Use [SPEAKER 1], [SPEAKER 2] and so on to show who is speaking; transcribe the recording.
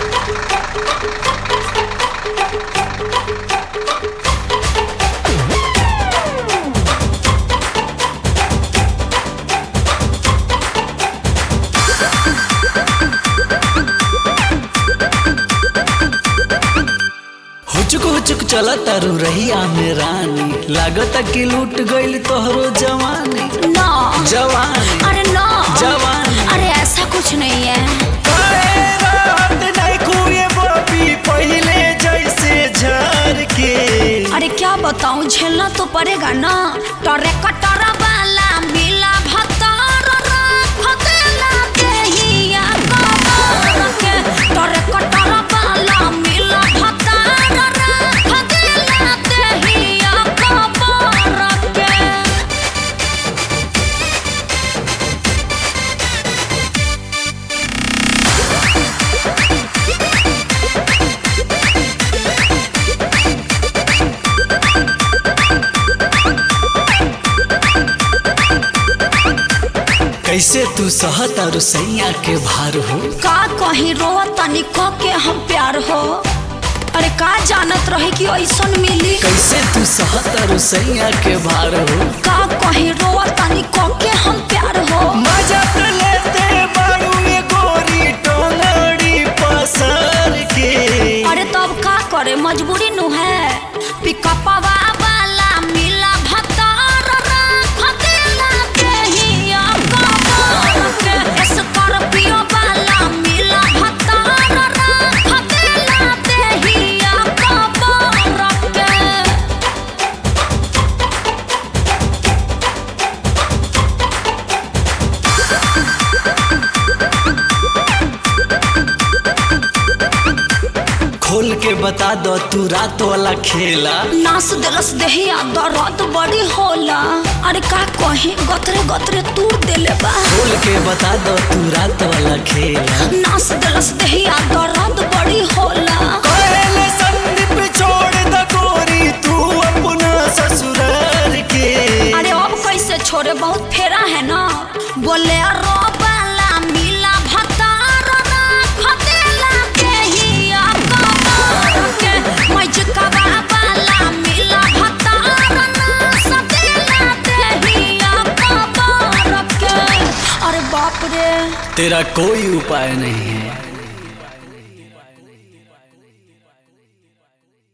[SPEAKER 1] हुचुक हुचुक चला तारू रहिया में रानी लागत कि लूट गईल तोहरो जवानी
[SPEAKER 2] ना
[SPEAKER 1] जवानी
[SPEAKER 2] अरे ना
[SPEAKER 1] जवानी
[SPEAKER 2] अरे ऐसा कुछ नहीं है
[SPEAKER 1] काहे रात नहीं खुए बबी पहिले जैसे झर के
[SPEAKER 2] अरे क्या बताऊं झेलना तो पड़ेगा ना टरे कटरा वाला मिला भतार राख देला देहिया कबर के टरे कटरा वाला मिला भतार राख देला देहिया कबर के
[SPEAKER 1] कैसे तू सहत और सैया के भार हो
[SPEAKER 2] का कहीं रोआ तनी क के हम प्यार हो अरे का जानत रही कि ऐसन मिली
[SPEAKER 1] कैसे तू सहत और सैया के भार हो
[SPEAKER 2] का कहीं रोआ तनी क के हम प्यार हो
[SPEAKER 1] मजा तो लेते बारू ये गोरी टोंगड़ी पसर के
[SPEAKER 2] अरे तब का करे मजबूरी नु है पिकअपवा वाला मिला भतार राख देला देहिया कबर के स्कॉर्पियो वाला मिला भतार राख देला देहिया कबर के
[SPEAKER 1] खोल के बता दो तू रात वाला खेला
[SPEAKER 2] नास दिलस देहिया दर्द बड़ी होला अरे का कहीं गतरे गतरे तूर देले बा
[SPEAKER 1] खोल के बता दो तू रात वाला खेला
[SPEAKER 2] नास दिलस देहिया दर्द बड़ी होला
[SPEAKER 1] पहले संदीप छोड़ द गोरी तू अपना ससुराल के
[SPEAKER 2] अरे अब कैसे छोड़े बहुत फेरा है ना बोले रो वाला मिला भतार राख देला देहिया कबर के मजकवा वाला मिला भतार नास देला देहिया कबर के अरे बाप रे
[SPEAKER 1] तेरा कोई उपाय नहीं है